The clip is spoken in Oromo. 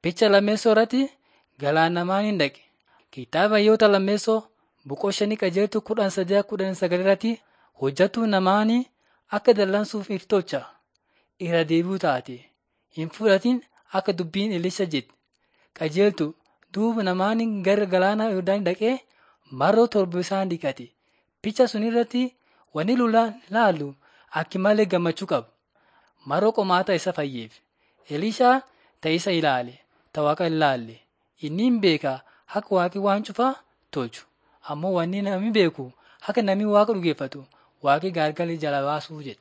Picha lammeessoo irratti galaanamaan hin dhaqe. Kitaaba Hayyoota lammeessoo boqoo shanii qajeeltu kudhan sadii kudhan sagal irratti hojjetu namaanii akka dallansuuf iftocha irra deebi'u taate. Hin fudhatin akka dubbiin Elisha jedhe. Qajeeltu duuba namaanii gara galaana Yordaan dhaqee maroo torba isaan dhiqate. Picha sun irratti wanni laallu akki malee gammachuu qaba. Maroo qomaata isa fayyeef. Elishaa ta'isa ilaale, ta waaqa hin laalle. Inni hin beeka akka waaqi waan cufaa tolchu. Ammoo wanni namni beeku akka namni waaqa dhugeeffatu waaqi gaargalii jala baasuu jedhe.